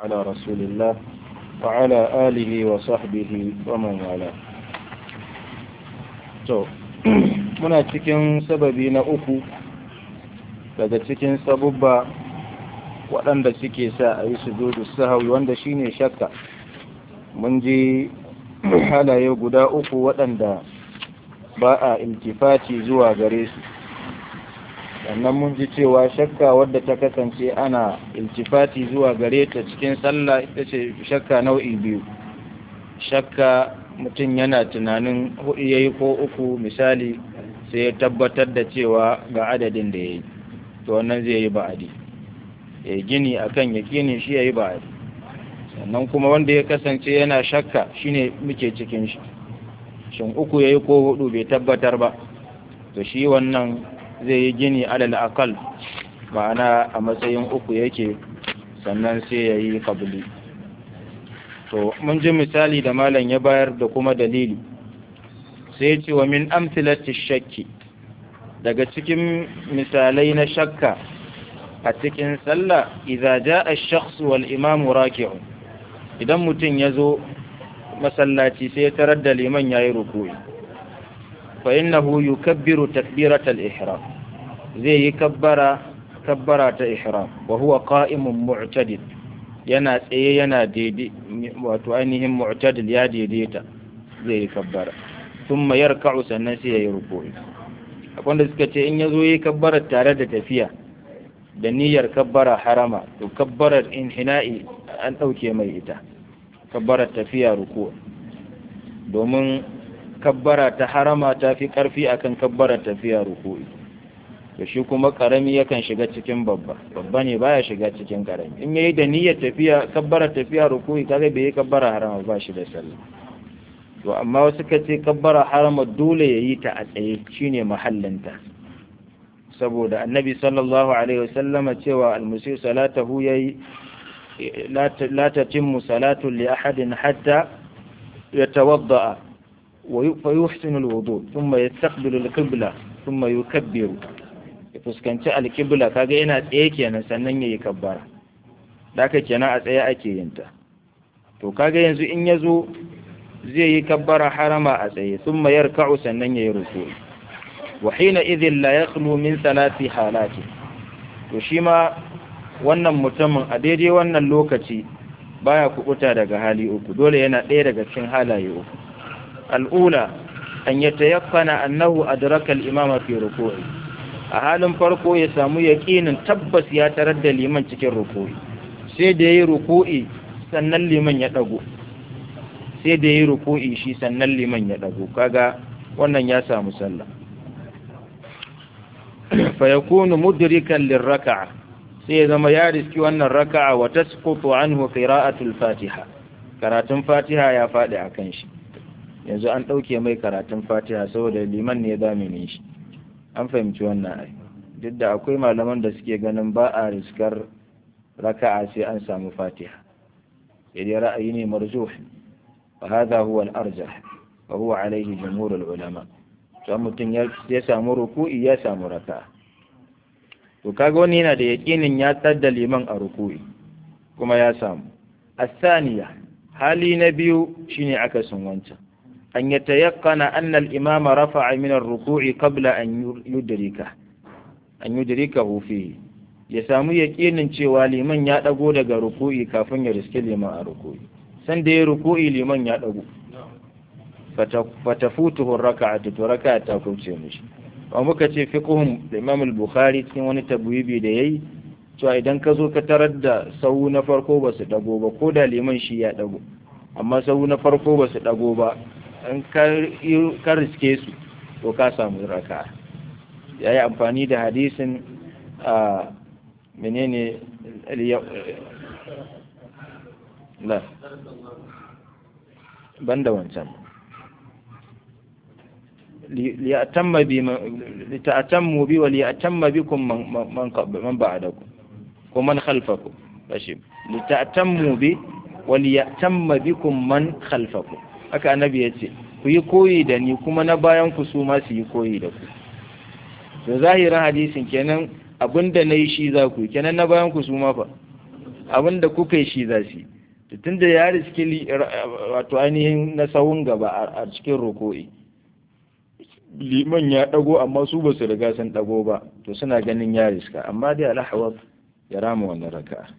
على رسول الله وعلى آله وصحبه ومن والاه to muna cikin sababi na uku daga cikin sabubba waɗanda suke sa a yi sujudu sahawi wanda shine shakka mun ji halaye guda uku waɗanda ba a iltifati zuwa gare su sannan mun ji cewa shakka wadda ta kasance ana iltifati zuwa gare ta cikin sallah ita ce shakka nau'i biyu shakka mutum yana tunanin hudu ya yi ko uku misali sai ya tabbatar da cewa ga adadin da ya yi to wannan zai yi ba'adi ya yi gini akan ya gini shi ya yi ba'adi sannan kuma wanda ya kasance yana shakka shine muke cikin shi shin uku ya yi ko hudu bai tabbatar ba to shi wannan zai yi gini alal akal ma'ana a matsayin uku yake sannan sai ya yi kabili to mun ji misali da malam ya bayar da kuma dalili sai ce wa min amthilati shakki daga cikin misalai na shakka a cikin sallah idza jaa ash-shakhs wal imam raki'un idan mutum ya zo masallaci sai ya tarar da liman yayi ruku'i fa innahu yukabbiru takbiratal ihram zai yi kabbara kabbara ta ihram wa huwa qa'imun mu'tadil yana tsaye yana daidai wato ainihin mu'tadil ya daidaita zai yi kabbara thumma yarka'u sannan sai ya yi ruku'i akwai da suka ce in ya zo yi kabbara tare da tafiya da niyyar kabbara harama to kabbarar inhina'i an ɗauke mai ita kabbarar tafiya ruku domin kabbara ta harama ta fi ƙarfi akan kabbarar tafiya ruku'i to shi kuma karami yakan shiga cikin babba babba ne baya shiga cikin karami in yayi da niyyar tafiya kabbara tafiya ruku'i kaga bai yi kabbara harama ba shi da sallah to amma wasu ka ce kabbara harama dole yayi ta a tsaye shine mahallinta saboda annabi sallallahu alaihi wasallama cewa almusi salatahu yayi la tatimmu salatu li ahadin hatta yatawadda wa yuhsinu alwudu thumma yastaqbilu alqibla thumma yukabbiru ya fuskanci alƙibla kaga yana tsaye kenan sannan ya yi kabbara da aka kenan a tsaye ake yin ta to kaga yanzu in ya zo zai yi kabbara harama a tsaye sun mayar ka'u sannan ya yi ruku wa hina idhin la yakhlu min salati halati to shi ma wannan mutumin a daidai wannan lokaci baya kubuta daga hali uku dole yana ɗaya daga cikin halaye uku al'ula an yatayaqqana annahu adraka al-imama fi ruku'i a halin farko ya samu yaƙinin tabbas ya tarar da liman cikin ruku'i sai da yi ruku'i sannan liman ya ɗago sai da yi ruku'i shi sannan liman ya ɗago kaga wannan ya samu sallah fa yakunu mudrikan lirraka'a sai ya zama ya riski wannan raka'a wa tasqutu anhu qira'atul fatiha karatun fatiha ya faɗi akan shi yanzu an ɗauke mai karatun fatiha saboda liman ne ya zamine shi an fahimci wannan ai duk da akwai malaman da suke ganin ba a riskar raka'a sai an samu fatiha sai dai ra'ayi ne marjuh fa hadha huwa al-arjah wa huwa alayhi jumhur al-ulama to mutum ya samu ruku'i ya samu raka'a to kaga wani yana da yaqinin ya tsadda liman a ruku'i kuma ya samu الثانية hali na biyu shine akasin wancan أن يتيقن أن الإمام رفع من الركوع قبل أن يدركه أن يدركه فيه ya samu yaƙinin cewa liman ya ɗago daga ruku'i kafin ya riske liman a ruku'i san da ya ruku'i liman ya ɗago fata futuhun raka'a to raka'a ta kauce mishi ba muka ce fiqhun da Imam al-Bukhari cikin wani tabwibi da yayi cewa idan ka zo ka tarar da sau na farko ba su ɗago ba ko da liman shi ya ɗago amma sau na farko ba su ɗago ba in ka riske su to ka samu raka ya yi amfani da hadisin a menene la banda wancan لتأتموا بي وليأتم بكم من, من, من بعدكم ومن خلفكم ماشي لتأتموا بي وليأتم بكم من خلفكم haka annabi ya ce ku yi koyi da ni kuma na bayan ku su ma su yi koyi da ku to zahirin hadisin kenan abinda na yi shi za ku yi kenan na bayan ku su ma fa abin da kuka yi shi za su tun da ya riski wato ainihin na sahun gaba a cikin roko'i liman ya dago amma su ba su riga sun dago ba to suna ganin ya riska amma dai alhawar ya rama wannan raka'a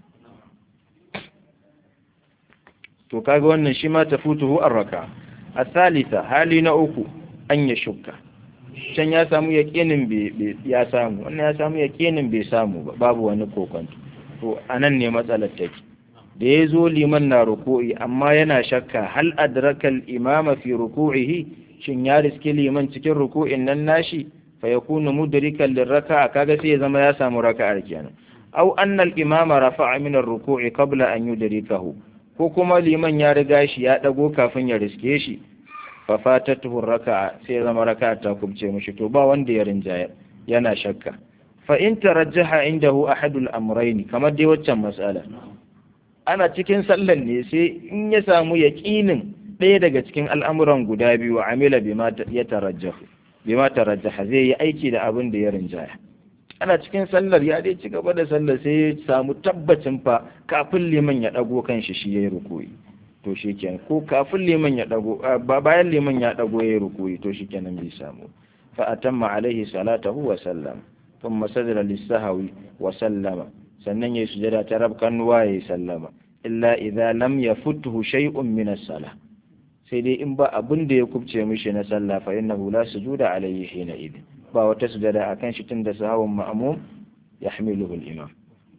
to kaga wannan shi ma tafutuhu ar-raka asalisa hali na uku an ya shukka can ya samu yaqinin bai ya samu wannan ya samu yaqinin bai samu ba babu wani kokonto to anan ne matsalar take da ya zo liman na ruku'i amma yana shakka hal adrakal imama fi ruku'ihi shin ya riski liman cikin ruku'in nan nashi fa yakunu mudrikan lirraka'a kaga sai ya zama ya samu raka'ar kenan aw anna al-imama rafa'a min ar-ruku'i qabla an yudrikahu ko kuma liman ya riga shi ya dago kafin ya riske shi fa fatatuhu raka'a sai ya zama raka'a ta kubce mishi to ba wanda ya rinjaya yana shakka fa in tarajjaha indahu ahadul amrayni kamar dai waccan mas'ala ana cikin sallan ne sai in ya samu yaqinin ɗaya daga cikin al'amuran guda biyu amila bima ya tarajjahu bima tarajjaha zai yi aiki da abin da ya rinjaya ana cikin sallar ya dai ci gaba da sallar sai ya samu tabbacin fa kafin liman ya dago kanshi shi yayi rukuyi to shikenan ko kafin liman ya dago ba bayan liman ya dago yayi rukuyi to shikenan bai samu fa atamma alaihi salatahu wa sallam thumma sajada lis-sahwi wa sallama sannan yayi sujada ta rabkan wa yayi sallama illa idza lam yafuthu shay'un min as-salah sai dai in ba abin da ya kubce mishi na sallah fa innahu la sujuda alayhi hina idin ba wata sujada akan shi tunda sahawun ma'mum yahmiluhu al-imam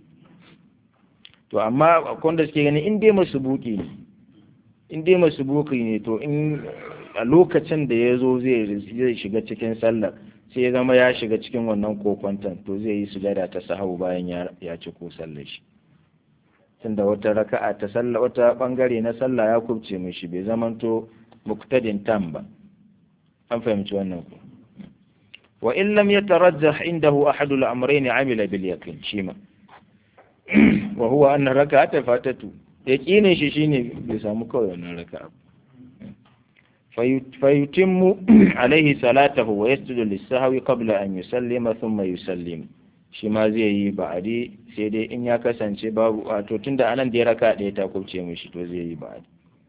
to amma akwai da suke gani in dai masubuki ne in dai masubuki ne to in a lokacin da ya zo zai shiga cikin sallar sai ya zama ya shiga cikin wannan kokwanton to zai yi sujada ta sahawu bayan ya ci ko sallar shi tunda wata raka'a ta sallah wata bangare na sallah ya kubce mishi bai zamanto muktadin tam ba an fahimci wannan ku wa in lam yatarajjah indahu ahadu al-amrayn amila bil yaqin shima wa huwa anna raka'ata fatatu yaqinin shi shine bai samu kawai wannan raka'a fayutimmu alaihi salatahu wa yasjudu lis-sahwi qabla an yusallima thumma yusallimu shi ma zai yi ba'adi sai dai in ya kasance babu wato tunda anan da ya raka ɗaya ta kubce mishi to zai yi ba'adi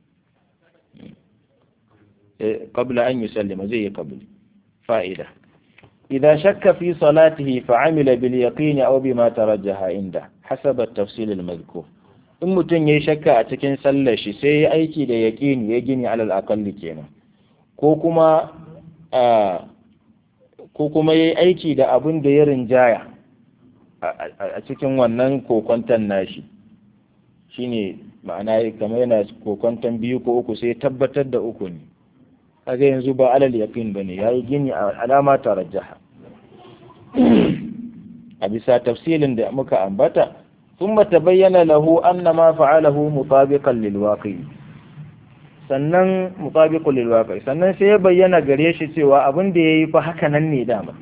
qabla an yusallima zai yi qabli fa'ida idza shakka fi salatihi fa amila bil yaqin aw bima tarajjaha inda hasab at-tafsil al-madhkur in mutum yayi shakka a cikin sallar shi sai ya aiki da yaqini ya gini alal aqalli kenan ko kuma ko kuma yayi aiki da abin da ya rinjaya a cikin wannan kokwantan nashi shine ma'ana kamar yana kokwantan biyu ko uku sai tabbatar da uku ne kaga yanzu ba alal yaqin bane yayi gini a alama tarajjaha a bisa tafsilin da muka ambata thumma tabayyana lahu anna ma fa'alahu mutabiqan lil waqi sannan mutabiqun lil waqi sannan sai ya bayyana gare shi cewa abin da yayi fa haka nan ne dama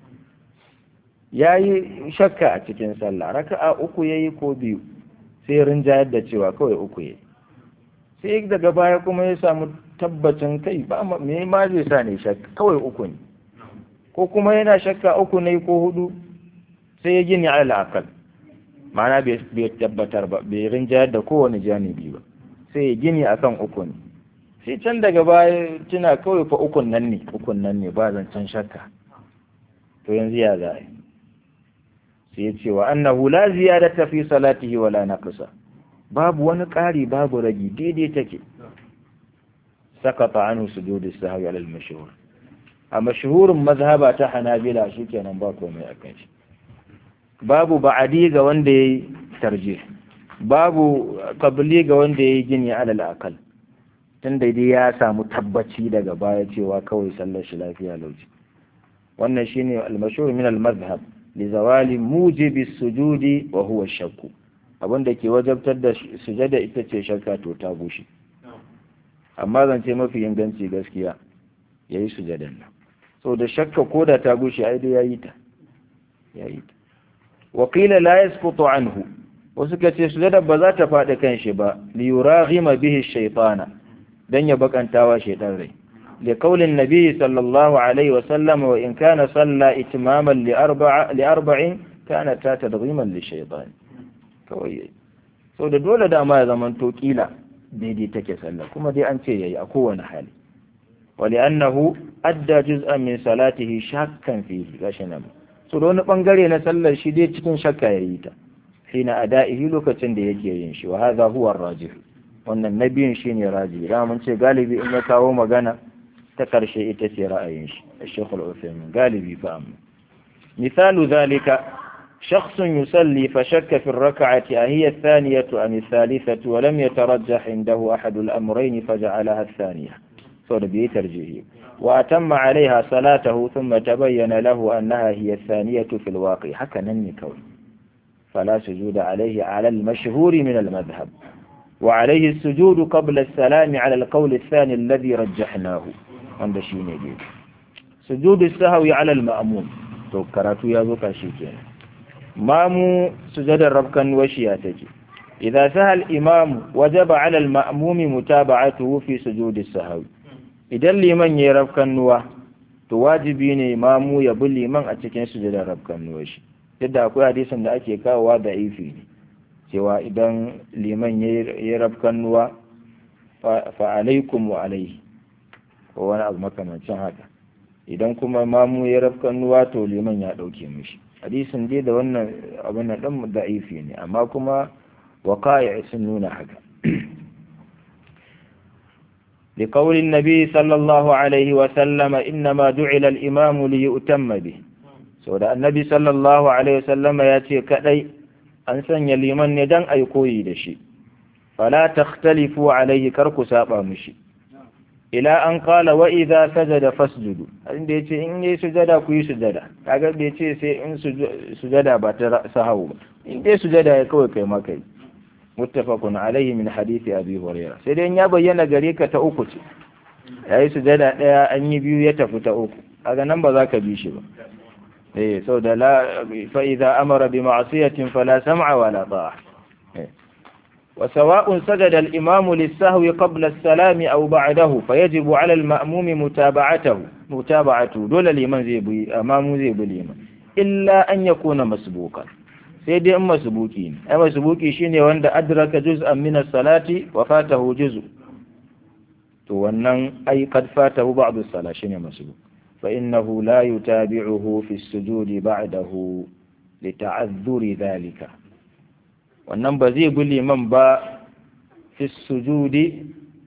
ya yi shakka a cikin sallah raka'a uku ya yi ko biyu sai rinjayar da cewa kawai uku ya sai daga baya kuma ya samu tabbacin kai ba me ma zai sa ne shakka kawai uku ne ko kuma yana shakka uku ne ko hudu sai ya gini ala akal ma'ana bai tabbatar ba bai rinjayar da kowane janibi ba sai ya gini akan uku ne sai can daga baya tuna kawai fa ukun nan ne ukun nan ne ba zancen shakka to yanzu ya za a yi sai ya ce wa annahu la ziyadata fi salatihi wala naqsa babu wani ƙari babu ragi daidai take sakata anhu sujudi sahwi ala al-mashhur a mashhurin mazhaba ta hanabila shikenan ba komai akan shi babu ba'adi ga wanda yayi tarjih babu qabli ga wanda yayi gini ala al-aqal tun dai ya samu tabbaci daga baya cewa kawai sallar shi lafiya lauci wannan shine al-mashhur min al-madhhab lizawali mujibi sujudi wa huwa shakku abinda ke wajabtar da sujada ita ce shakka to ta bushe amma zance mafi inganci gaskiya yayi sujadan nan so da shakka ko da ta bushe ai dai yayi ta yayi ta wa qila la yasqutu anhu wasu ka ce sujada ba za ta faɗi kan shi ba li yuraghima bihi shaytana dan ya bakantawa shaytan rai لقول النبي صلى الله عليه وسلم وإن كان صلى إتماما لأربع, لأربع كانت تدغيما للشيطان كوي so da dole dama ya zama to kila daidai take sallah kuma dai an ce yayi a kowane hali ولأنه أدى جزءا من صلاته شاكا فيه gashi nan so da wani bangare na sallar shi dai cikin shakka yayi ta hina ada'ihi lokacin da yake yin shi wa hadha huwa ar-rajih wannan nabiyin shine raji da mun ce galibi in ya kawo magana ta karshe ita ce ra'ayin shi Sheikh Al-Uthaymeen galibi fa amma misalu zalika شخص يصلي فشك في الركعة أهي الثانية أم الثالثة ولم يترجح عنده أحد الأمرين فجعلها الثانية فربي ترجيه وأتم عليها صلاته ثم تبين له أنها هي الثانية في الواقع حكى نني كون فلا سجود عليه على المشهور من المذهب وعليه السجود قبل السلام على القول الثاني الذي رجحناه عند شيني سجود السهو على المأموم تو كراتو يا زوكا شيكين مامو سجد الربكا وشياتك إذا سهى الإمام وجب على المأموم متابعته في سجود السهو idan liman ya rafkan nuwa to wajibi ne mamu ya bi liman a cikin sujudar rafkan nuwa shi yadda akwai hadisin da ake kawowa da ifi ne cewa idan liman ya rafkan nuwa fa alaikum wa alaihi ko wani abu makamancin haka idan kuma mamu ya rafkan nuwa to liman ya dauke mishi hadisin dai da wannan abin nan dan da ifi ne amma kuma waqa'i sun nuna haka لقول النبي صلى الله عليه وسلم إنما جعل الإمام ليؤتم به سودا النبي صلى الله عليه وسلم ياتي كدي أن سن يليمن يدن أي كوي دشي فلا تختلفوا عليه كركو سابا مشي إلى أن قال وإذا سجد فاسجدوا عند يتي إن سجد كوي سجد kaga bai ce sai in sujada ba ta sahawu ba in dai sujada ya kawai kai ma kai muttafaqun alaihi min hadisi abi huraira sai dai ya bayyana gare ka ta uku ce yayi sujada daya an yi biyu ya tafi ta uku kaga nan ba za ka bi shi ba eh saboda la fa idza amara bi ma'siyatin fala sam'a wala ta'a وسواء سجد الإمام للسهو قبل السلام أو بعده فيجب على المأموم متابعته متابعته دول الإمام زي بي أمام زي بالإمام إلا أن يكون مسبوقا sai dai in masubuki ne ai masubuki shine wanda adraka juz'an min as-salati wa fatahu juz'u to wannan ai kad fatahu ba'd as-salat shine masubuk fa innahu la yutabi'uhu fi as-sujudi ba'dahu li ta'azzuri dhalika wannan ba zai bi liman ba fi as-sujudi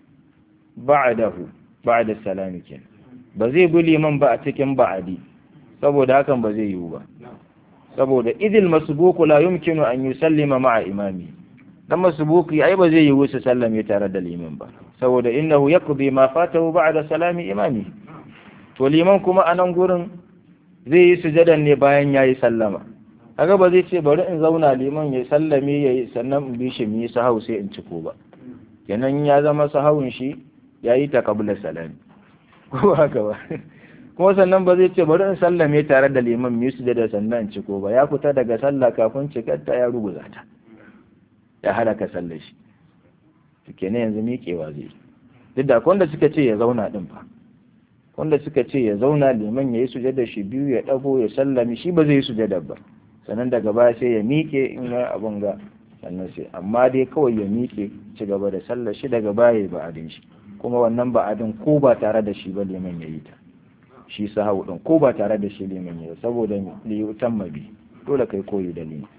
ba'dahu ba'da salami kenan ba zai bi liman ba a cikin ba'adi saboda hakan ba zai yiwu ba saboda idil masbuku la yumkinu an yusallima ma'a imami dan masbuki ai ba zai yi wuce sallame tare da liman ba saboda innahu yaqdi ma fatahu ba'da salami imami to liman kuma anan gurin zai yi sujadan ne bayan yayi sallama kaga ba zai ce bari in zauna liman ya sallame yayi sannan in bi shi mi sahau sai in ciko ba kenan ya zama sahawun shi yayi ta qabla salami ko haka ba kuma sannan ba zai ce bari in sallame tare da liman mu su da sannan ciko ba ya fita daga sallah kafin cikarta ya rubuta ta ya halaka sallar shi to kenan yanzu miƙewa zai duk da wanda suka ce ya zauna din fa wanda suka ce ya zauna liman ya yi sujada shi biyu ya ɗago ya sallami shi ba zai yi sujada ba sannan daga baya sai ya miƙe in ya abun ga sannan sai amma dai kawai ya miƙe ci gaba da sallar shi daga baya ya ba'adin shi kuma wannan ba'adin ko ba tare da shi ba liman ya yi ta shi sahau din ko ba tare da shi liman ya saboda li yutamma bi dole kai koyi da liman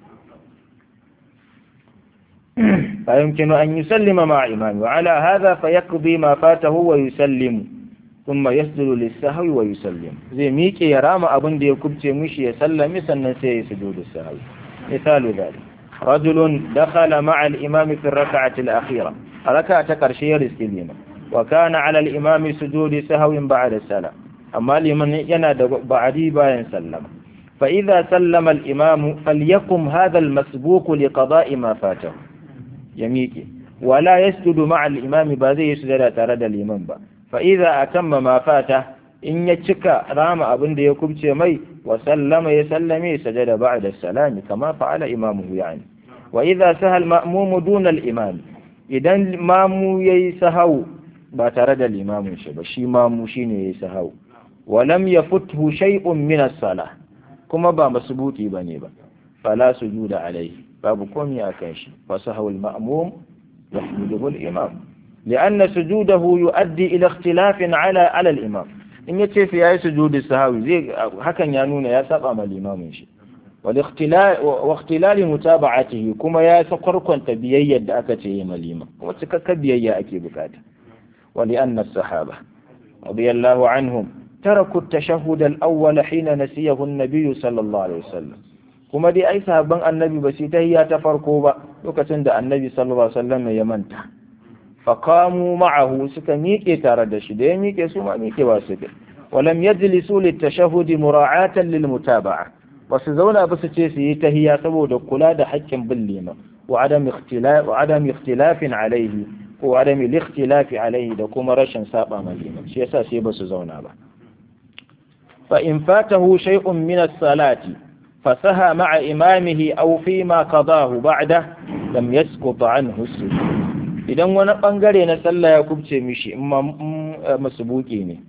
فيمكن أن يسلم مع إمامه وعلى هذا فيقضي ما فاته ويسلم ثم يسجد للسهو ويسلم زي ميكي يرام أبن دي كبتي مشي يسلم سنن سي سجود السهو مثال ذلك رجل دخل مع الإمام في الركعة الأخيرة ركعة كرشي رسل وكان على الإمام سجود سهو بعد السلام أما لمن ينادى بعدي باين سلم فإذا سلم الإمام فليقم هذا المسبوق لقضاء ما فاته يميكي ولا يسجد مع الإمام بذي يسجد ترد الإمام با فإذا أتم ما فاته إن يتشك رام أبن دي يكبت مي وسلم يسلم سجد بعد السلام كما فعل إمامه يعني وإذا سهى المأموم دون الإمام إذا مامو يسهو باترد الإمام شبه شي مامو شيني يسهو ولم يفته شيء من الصلاة كما با مسبوتي بني با فلا سجود عليه babu komi a kan shi fa sahawul ma'mum yahmiluhu al-imam لأن سجوده يؤدي إلى اختلاف على على الإمام in ya ce fi ya yi sujudi sahawi zai hakan ya nuna ya saba ma limamin shi wa ikhtilali mutaba'atihi kuma ya sa kwarkwanta biyayyar da aka ce yi ma liman kuma cikakken biyayya ake bukata wa li anna sahaba radiyallahu anhum taraku at-tashahhud al-awwal hina nasiyahu an-nabiy sallallahu alaihi wasallam kuma dai ai sahabban annabi ba su tahiyya ta farko ba lokacin da annabi sallallahu alaihi wasallam ya manta فقاموا معه suka miƙe tare da shi da ya miƙe su ma miƙe ba su ولم يجلسوا للتشهد مراعاة للمتابعة wasu zauna ba su ce su yi tahiya saboda kula da haƙƙin bin liman wa adam ikhtilafin alaihi ko adam ikhtilafi alaihi da kuma rashin saba ma liman shi yasa sai ba su zauna ba fa in fatahu shay'un min as-salati fasaha ma'a imamihi aw fi ma qadahu ba'da lam yasqut anhu as-sujud idan wani bangare na sallah ya kubce mishi in ma masubuki ne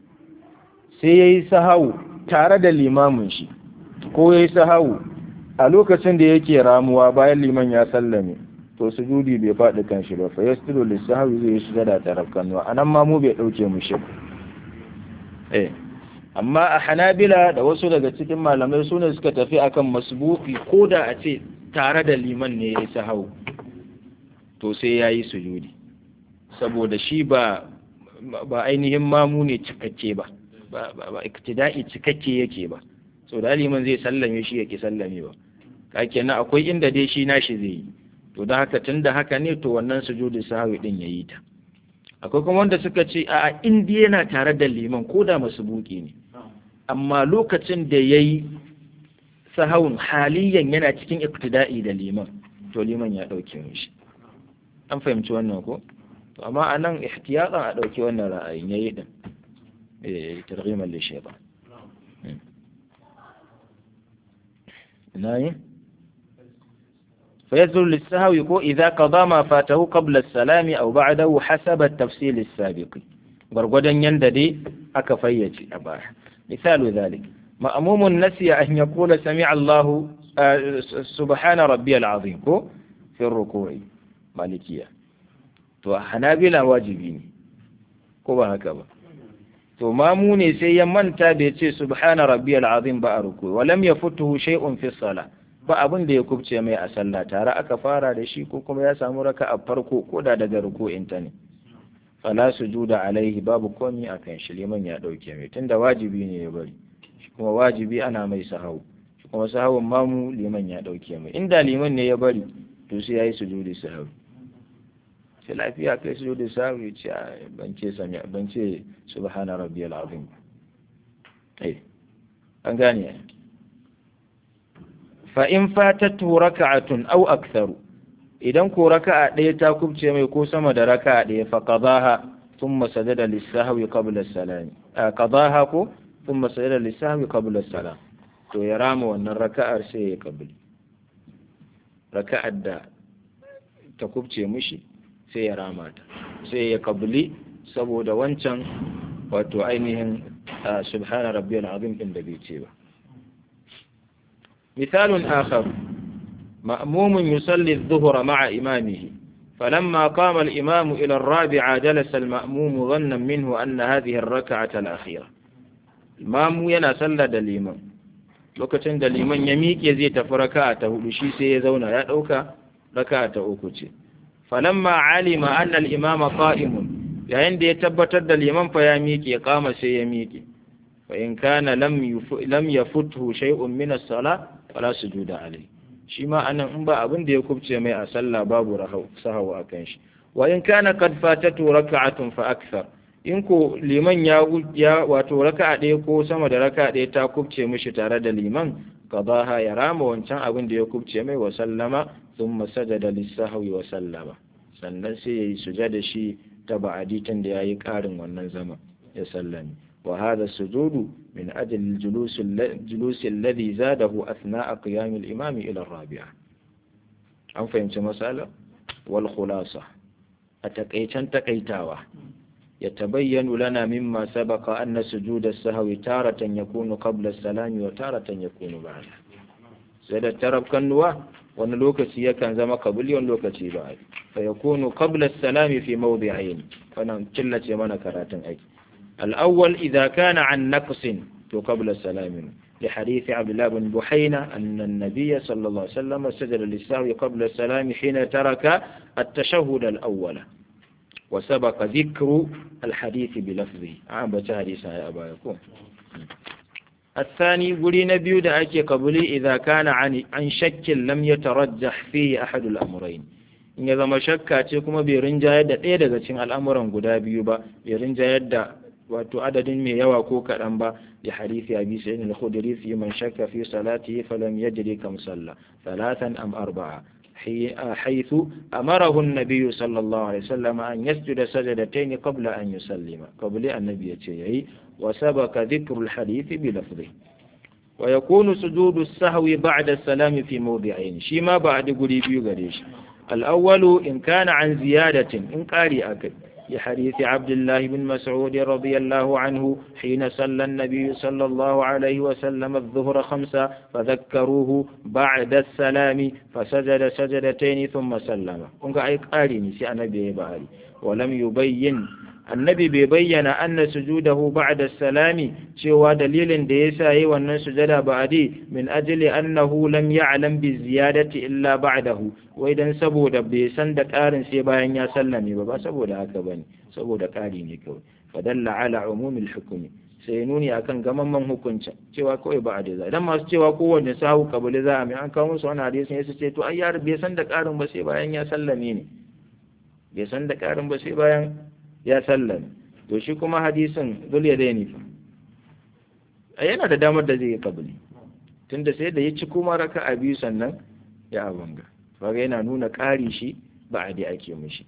sai ya yi sahawu tare da limamin shi ko ya yi sahawu a lokacin da yake ramuwa bayan liman ya sallame to sujudi bai faɗi kan shi ba fa yasjudu lisahawi zai yi sujada ta rakkanuwa anan ma mu bai ɗauke mu shi eh amma a hanabila da wasu daga cikin malamai su ne suka tafi akan masbuki ko da a ce tare da liman ne ya yi sahawu to sai ya yi sujudi saboda shi ba ba ainihin mamu ne cikakke ba ba iktida'i cikakke yake ba so da liman zai sallame shi yake sallame ba ka kenan akwai inda dai shi nashi zai yi to da haka tunda haka ne to wannan sujudi sahwi din yayi ta akwai kuma wanda suka ce a indi yana tare da liman ko da buki ne amma lokacin da yayi sahawun haliyan yana cikin iktida'i da liman to liman ya dauke mishi an fahimci wannan ko to amma anan ihtiyatan a dauki wannan ra'ayin yayi din eh targhiman li shaytan nayi فيزل للسهو يكون إذا قضى ما فاته قبل السلام أو بعده حسب التفصيل السابق غرغدا ينددي أكفيتي أباه مثال ذلك مأموم نسي أن يقول سمع الله آه سبحان ربي العظيم في الركوع مالكية to hanabila wajibi ne ko ba haka ba to mamu ne sai ya manta da ya ce subhana rabbiyal azim ba a ruku wa lam yafutuhu shay'un fi salah ba abin da ya kubce mai a sallah tare aka fara da shi ko kuma ya samu raka a farko ko da daga ruku'in ta ne fala sujuda alaihi babu komi akan shi liman ya dauke mai tunda wajibi ne ya bari shi kuma wajibi ana mai sahau shi kuma sahawun mamu liman ya dauke mai inda liman ne ya bari to sai yayi sujudi sahau sai lafiya kai sujudi sahau ya ce ban ce sami ban ce subhana rabbiyal azim eh an gane fa'in fatatu raka'atun au aktharu idan ko raka'a ɗaya ta kubce mai ko sama da raka'a ɗaya fa qadaha thumma sajada lis-sahwi qabla as-salam qadaha ko thumma sajada lis-sahwi qabla as-salam to ya rama wannan raka'ar sai ya kabili raka'ar da ta kubce mishi sai ya rama ta sai ya kabili saboda wancan wato ainihin subhana rabbiyal azim din da bai ce ba مثال آخر مأموم يصلي الظهر مع إمامه فلما قام الإمام إلى الرابعة جلس المأموم ظنا منه أن هذه الركعة الأخيرة الإمام ينا صلى دليما lokacin da liman ya miƙe zai tafi raka'a ta hudu shi sai ya zauna ya ɗauka raka'a ta uku ce falamma alima anna al-imama qa'imun yayin da ya tabbatar da liman fa ya miƙe kama sai ya miƙe fa in kana lam lam yafuthu shay'un min as-salah fala sujuda alai shi ma anan in ba abin da ya kubce mai a sallah babu rahau sahawu akan shi wa in kana qad fatatu raka'atun fa akthar in ko liman ya ya wato raka'a ɗaya ko sama da raka'a ɗaya ta kubce mishi tare da liman qadaha ya rama wancan abin da ya kubce mai wa sallama thumma sajada lis-sahwi wa sallama sannan sai yayi sujada shi ta ba'adi tun da yayi karin wannan zama ya sallami وهذا السجود من أجل الجلوس الجلوس الذي زاده أثناء قيام الإمام إلى الرابعة أم فهمت مسألة والخلاصة أتقيتا تقيتاوة يتبين لنا مما سبق أن سجود السهو تارة يكون قبل السلام وتارة يكون بعده سيدة ترب كنوة wani lokaci yakan zama kabuli wani lokaci ba fa yakunu qabla as-salami fi mawdi'ain wannan killace mana karatun aiki al-awwal idza kana an naqsin to qabla as-salami لحديث عبد الله بن بحينة أن النبي صلى الله عليه وسلم سجد للسهو قبل السلام حين ترك التشهد الأول وسبق ذكر الحديث بلفظه عام بتحديث يا أبا يكون الثاني قولي نبي دعك قبلي إذا كان عن, عن شك لم يترجح فيه أحد الأمرين in ya zama shakka ce kuma bai rinjayar da ɗaya daga cikin al'amuran guda biyu ba bai rinjayar da wato adadin mai yawa ko kaɗan ba da harifi abi sa'id al-khudri fi man shakka fi salatihi falam yadri kam salla thalathan am arba'a حيث أمره النبي صلى الله عليه وسلم أن يسجد سجدتين قبل أن يسلم قبل النبي يتشيعي وسبق ذكر الحديث بلفظه ويكون سجود السهو بعد السلام في موضعين شما بعد قريب قريش الأول إن كان عن زيادة إن قاري أكد لحديث عبد الله بن مسعود رضي الله عنه حين صلى النبي صلى الله عليه وسلم الظهر خمسة فذكروه بعد السلام فسجد سجدتين ثم سلم كنت أي قاري نسي النبي باري ولم يبين annabi bai bayyana anna sujudahu ba'da salami cewa dalilin da yasa yi wannan sujada ba'di min ajli annahu lam ya'lam bi ziyadati illa ba'dahu wai dan saboda bai san da ƙarin sai bayan ya sallame ba ba saboda haka bane saboda ƙari ne kawai fadalla ala umumil hukmi sai nuni akan gamamman hukuncin cewa kawai ba a da idan masu cewa kowanne sahu kabili za a mai an kawo musu wani hadisin ya ce to ai yar bai san da ƙarin ba sai bayan ya sallame ne bai san da ƙarin ba sai bayan ya sallame to shi kuma hadisin zul ya daini fa yana da damar da zai yi kabili tunda sai da ya ci kuma raka a biyu sannan ya abanga kaga yana nuna ƙari shi ba a dai ake mishi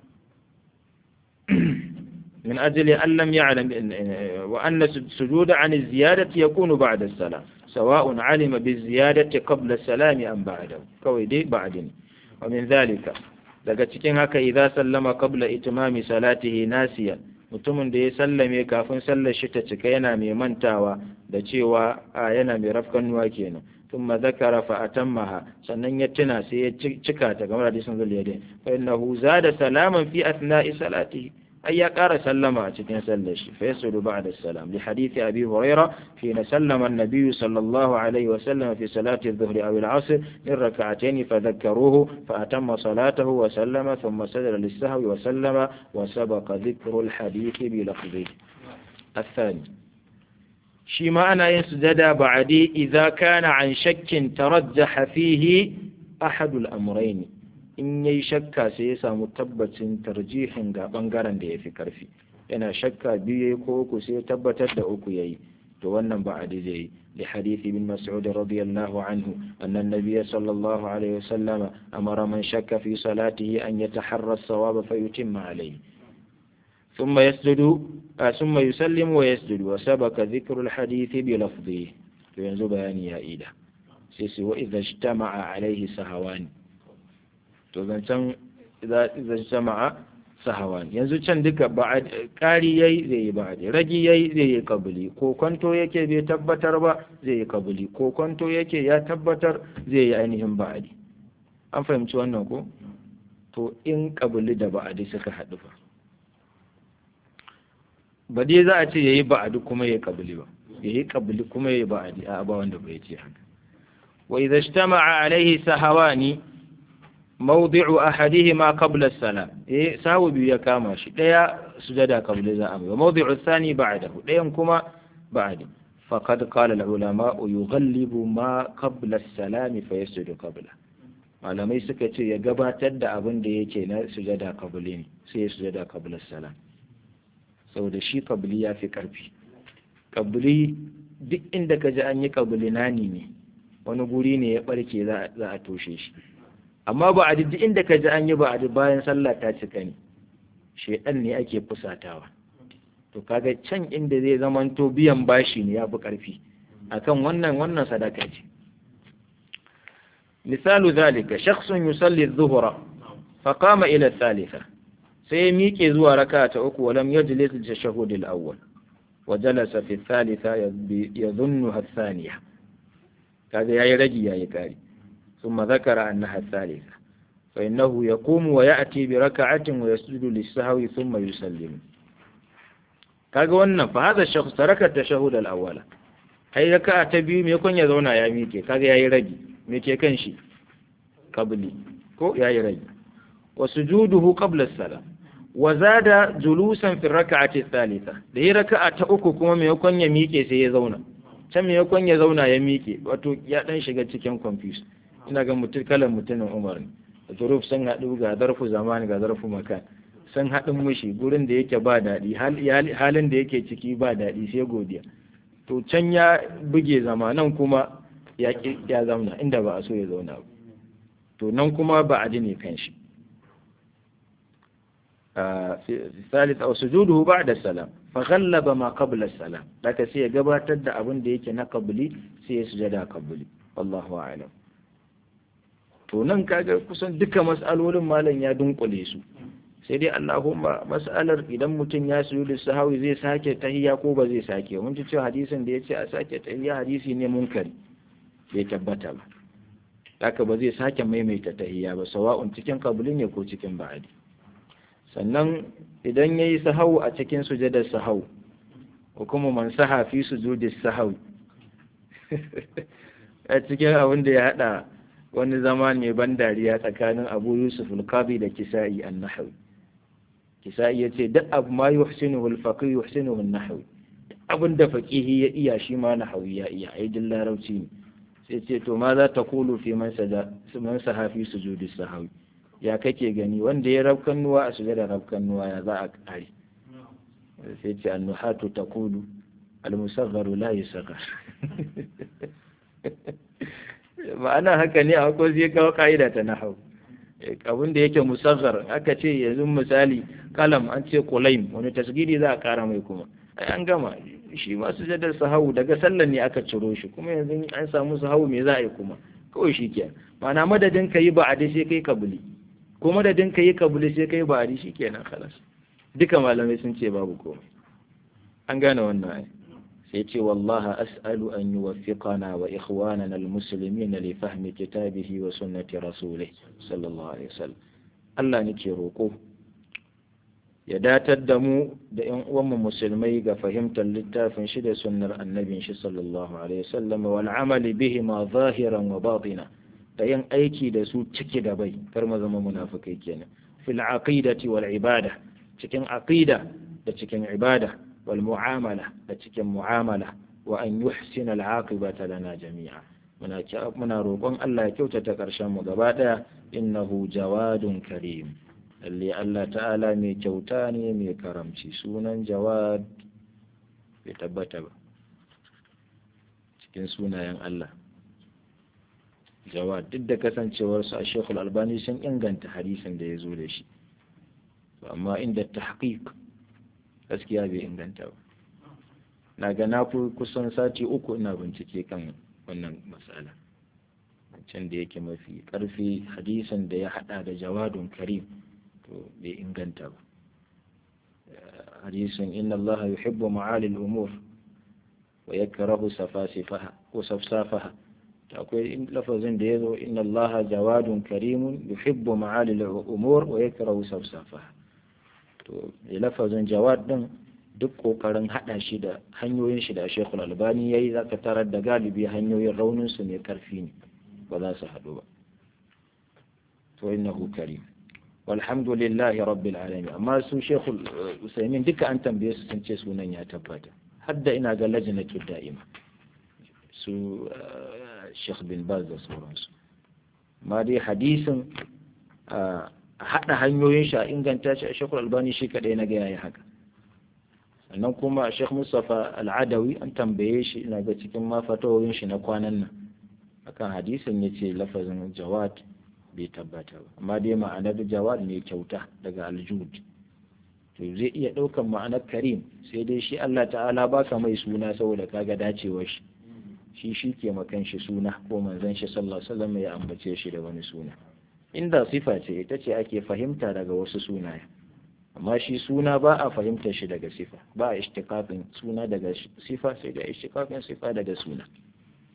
من أجل أن لم يعلم وأن السجود عن الزيادة يكون بعد السلام سواء علم بالزيادة قبل السلام أم بعده كويدي بعدين ومن ذلك daga cikin haka idza sallama qabla itmami salatihi nasiyan mutumin da ya sallame kafin sallar shi ta cika yana mai mantawa da cewa a yana mai rafkanuwa kenan thumma zakara fa atammaha sannan ya tuna sai ya cika ta kamar hadisin zuliyadin fa innahu zada salaman fi athna'i salatihi أي قال سلم أتكين سلش فيسجد بعد السلام لحديث أبي هريرة حين سلم النبي صلى الله عليه وسلم في صلاة الظهر أو العصر من ركعتين فذكروه فأتم صلاته وسلم ثم سجد للسهو وسلم وسبق ذكر الحديث بلفظه الثاني شي معنى يسجد بعدي إذا كان عن شك ترجح فيه أحد الأمرين in yayi shakka sai ya samu tabbacin tarjihin ga bangaren da ya fi karfi yana shakka biyu yayi ko uku sai ya tabbatar da uku yayi to wannan ba adi zai li hadithi bin mas'ud radiyallahu anhu anna an-nabiy sallallahu alaihi wasallam amara man shakka fi salatihi an yataharra as-sawaba fayutimma alayhi ثم يسجد ثم يسلم ويسجد وسبق ذكر الحديث بلفظه ينزل بياني يا إيدا سيسي وإذا اجتمع عليه سهوان to zancen idan jama'a sahawan yanzu can duka ƙari yayi zai yi ba'adi ragi yayi zai yi kabili ko kwanto yake bai tabbatar ba zai yi kabili ko kwanto yake ya tabbatar zai yi ainihin ba'adi an fahimci wannan ko to in kabili da ba'adi suka haɗu fa ba dai za a ce yayi ba'adi kuma yayi kabili ba yayi kabili kuma yayi ba'adi a ba wanda bai ce haka wa idza ijtama'a alaihi sahawani mawdi'u ahadihima qabla as-salam eh sawu biyu ya kama shi daya sujada qabla za a wa mawdi'u thani ba'dahu dayan kuma ba'di faqad qala al-ulama yughallibu ma qabla as-salam fa yasjudu qabla malamai suka ce ya gabatar da abin da yake na sujada qabli ne sai ya sujada qabla as-salam saboda shi qabli ya fi karfi qabli duk inda ka ji an yi qabli nani ne wani guri ne ya barke za a toshe shi amma ba a duk inda ka ji an yi ba a bayan sallah ta cika ne shedan ne ake fusatawa to kaga can inda zai zamanto biyan bashi ne ya fi ƙarfi akan wannan wannan sadaka ce misalu zalika shakhsun yusalli adh-dhuhra fa qama ila thalitha sai ya miƙe zuwa raka ta uku walam yajlis al-tashahhud al-awwal wa jalasa fi thalitha yadhunnuha ath-thaniya kaga yayi ragi yayi kari ثم ذكر أنها الثالثة فإنه يقوم ويأتي بركعة ويسجد للسهو ثم يسلم kaga wannan fa hada shakhs taraka tashahhud al-awwala ai raka'a ta biyu me kun ya zauna ya mike kaga yayi ragi me ke kan shi qabli ko yayi ragi wa sujuduhu qabla as-salam wa zada julusan fi raka'ati thalitha da yi raka'a ta uku kuma me kun ya mike sai ya zauna can me kun ya zauna ya mike wato ya dan shiga cikin confuse ina ga mutum kalan mutumin Umar ne zuruf sun haɗu ga zarfu zamani ga zarfu makan sun haɗin mushi gurin da yake ba daɗi halin da yake ciki ba daɗi sai godiya to can ya buge zama nan kuma ya ya zauna inda ba a so ya zauna ba to nan kuma ba a ne kan shi ثالث أو سجوده بعد السلام فغلب ما قبل السلام لك سي gabatar da abin da yake na qabli sai ya sujada qabli wallahu a'lam to nan kaga kusan duka mas'alolin malam ya dunkule su sai dai Allahumma mas'alar idan mutum ya sujudu sahawi zai sake tahiyya ko ba zai sake mun ji cewa hadisin da yace a sake tahiyya hadisi ne munkari bai tabbata ba haka ba zai sake maimaita tahiyya ba sawa'un cikin kabuli ne ko cikin ba'adi sannan idan yayi sahawu a cikin sujadar sahawu ko kuma man saha fi sujudi sahawi a cikin abin da ya hada wani zama mai ban dariya tsakanin abu yusuf al-qadi da kisa'i an-nahawi kisa'i yace duk abu ma yuhsinuhu al-faqih yuhsinuhu an-nahawi abin da faqihi ya iya shi ma nahawi ya iya ai din larabci ne sai ce to ma za ta kulu fi man sada man sahafi sujudi sahawi ya kake gani wanda ya rabkan nuwa a sujada rabkan nuwa ya za a kare sai ce annuhatu taqulu al-musagharu la yusaghar ma'ana haka ne a ko zai kawo ka'ida ta nahau abin da yake musaghar aka ce yanzu misali kalam an ce kulaim wani tasgiri za a kara mai kuma ai an gama shi ma sujadar sahawu daga sallan ne aka ciro shi kuma yanzu an samu sahawu me za a yi kuma kawai shi ke ma'ana madadin ka yi ba'adi sai kai kabuli ko madadin ka yi kabuli sai kai ba'adi shi kenan khalas duka malamai sun ce babu komai an gane wannan ai sai ce wallaha as'alu an yuwaffiqana wa ikhwanana almuslimin li fahmi kitabihi wa sunnati rasulih sallallahu alaihi wasallam Allah nake roko ya datar da mu da ƴan uwanmu musulmai ga fahimtar littafin shi da sunnar annabin shi sallallahu alaihi wasallam wal amali bihi ma zahiran wa batina da yin aiki da su ciki da bai kar mu zama munafikai kenan fil aqidati wal ibada cikin aqida da cikin ibada wal mu'amala da cikin mu'amala wa an yuhsina al aqibata lana jami'a muna muna roƙon Allah ya kyautata ƙarshen mu gaba daya innahu jawadun karim lalle Allah ta'ala mai kyauta ne mai karamci sunan jawad bai tabbata ba cikin sunayen Allah jawad duk da kasancewarsu a shekul albani sun inganta hadisin da ya zo da shi amma inda tahqiq gaskiya bai inganta ba na ga na fi kusan sati uku ina bincike kan wannan matsala can da yake mafi karfi hadisin da ya hada da jawadun karim to bai inganta ba hadisin inna Allah yuhibbu ma'ali al-umur wa yakrahu safasifaha ko safsafaha to akwai lafazin da yazo inna Allah jawadun karimun yuhibbu ma'ali al-umur wa yakrahu safsafaha to lafazin jawad din duk kokarin hada shi da hanyoyin shi da Sheikhul Albani yayi zaka tarar da galibi hanyoyin raunin su ne karfi ne ba za su hadu ba to innahu karim walhamdulillahi rabbil alamin amma su shekul usaimin duka an tambaye su sun ce sunan ya tabbata hadda ina ga lajnatu da'ima su shekh bin baz da sauransu amma dai hadisin a haɗa hanyoyin shi a inganta shi a shekul albani shi kaɗai na ga yayi haka sannan kuma shekh mustapha al'adawi an tambaye shi ina ga cikin ma fatawoyin shi na kwanan nan akan hadisin ya ce lafazin jawad bai tabbata ba amma dai ma'anar jawad ne kyauta daga aljud to zai iya ɗaukan ma'anar karim sai dai shi Allah ta'ala baka mai suna saboda kaga dacewar shi shi shi ke makan shi suna ko manzon shi sallallahu alaihi wasallam ya ambace shi da wani suna inda sifa ce ita ce ake fahimta daga wasu sunaye amma shi suna ba a fahimta shi daga sifa ba a ishtiqaqin suna daga sifa sai da ishtiqaqin sifa daga suna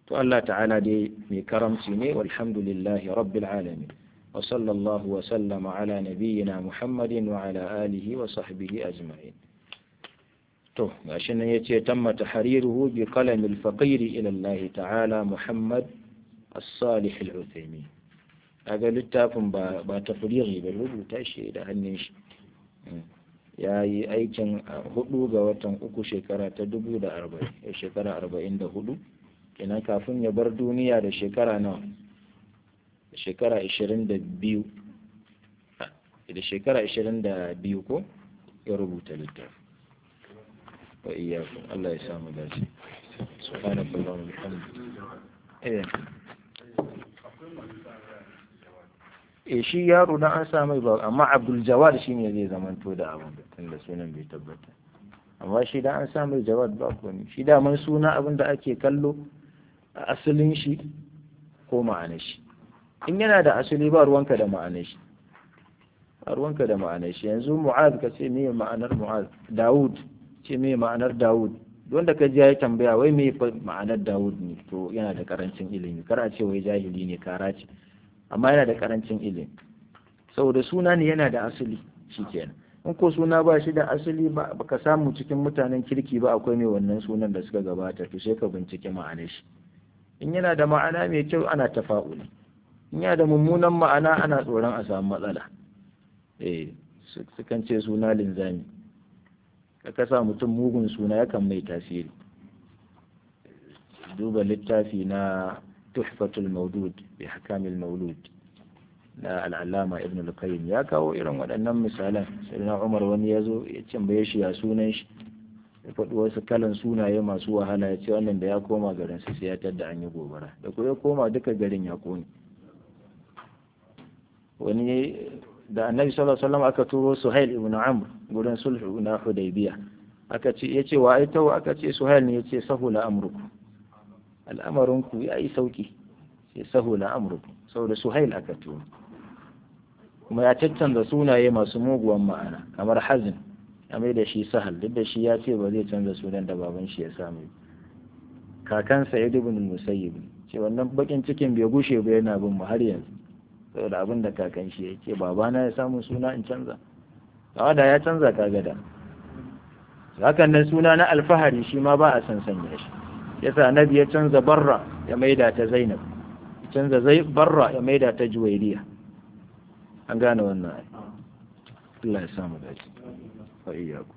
to Allah ta'ala dai mai karamci ne walhamdulillahi rabbil alamin wa sallallahu wa sallama ala nabiyyina muhammadin wa ala alihi wa sahbihi ajma'in to gashi nan yace tamma tahriruhu bi qalam al-faqir ila Allah ta'ala muhammad as-salih al-uthaymin kaga littafin ba ba tafriri ba rubuta shi da hannun shi ya yi aikin hudu ga watan uku shekara ta dubu da arba'in shekara arba'in da hudu kenan kafin ya bar duniya da shekara nawa da shekara ashirin da biyu da shekara ashirin da biyu ko ya rubuta littafi wa iyakun Allah ya samu dace subhanallahi wa bihamdihi e shi yaro dan an sa mai ba amma Abdul Jawad shine zai zamanto da abin tunda sunan bai tabbata amma shi dan an sa mai Jawad ba ko ne shi da man suna abin da ake kallo a asalin shi ko ma'anar shi in yana da asali ba ruwanka da ma'anar shi ba ruwanka da ma'anar shi yanzu Mu'az ka ce me ma'anar Mu'az Dawud ce me ma'anar Dawud wanda ka ji ya tambaya wai me ma'anar Dawud ne to yana da karancin ilimi kar a ce wai jahili ne kara ce amma yana da karancin ilimi saboda suna ne yana da asali shikenan in ko suna ba shi da asali ba ka samu cikin mutanen kirki ba akwai mai wannan sunan da suka gabata to sai ka bincike ma'anar shi in yana da ma'ana mai kyau ana tafa'uli in yana da mummunan ma'ana ana tsoron a samu matsala eh sukan ce suna linzami ka kasa mutum mugun suna yakan mai tasiri duba littafi na tuhfatul maudud bi hakamil maulud na al'alama ibn al-qayyim ya kawo irin waɗannan misalan sai na umar wani ya zo ya tambaye shi ya sunan shi ya faɗi wasu kalan sunaye masu wahala ya ce wannan da ya koma garin su sai ya tadda an yi gobara da ko ya koma duka garin ya kone wani da annabi sallallahu alaihi wasallam aka turo suhail ibn amr gurin sulhu na hudaybiya aka ce yace wa ai tawo aka ce suhail ne yace sahula amruku al'amarinku ya yi sauki sai sahula amruku saboda suhail aka turo kuma ya caccanza sunaye masu muguwan ma'ana kamar hazin ya mai da shi sahal duk da shi ya ce ba zai canza sunan da baban shi ya samu kakansa ya dubin musayyib ce wannan bakin cikin bai gushe ba yana bin mu har yanzu saboda abin da kakan shi ya ce babana ya samu suna in canza kawa da ya canza kaga da hakan nan suna na alfahari shi ma ba a san sanya shi yasa nabi ya canza barra ya maida ta zainab ya canza zai barra ya maida ta juwairiya an gane wannan Allah ya samu dace wa iyyaku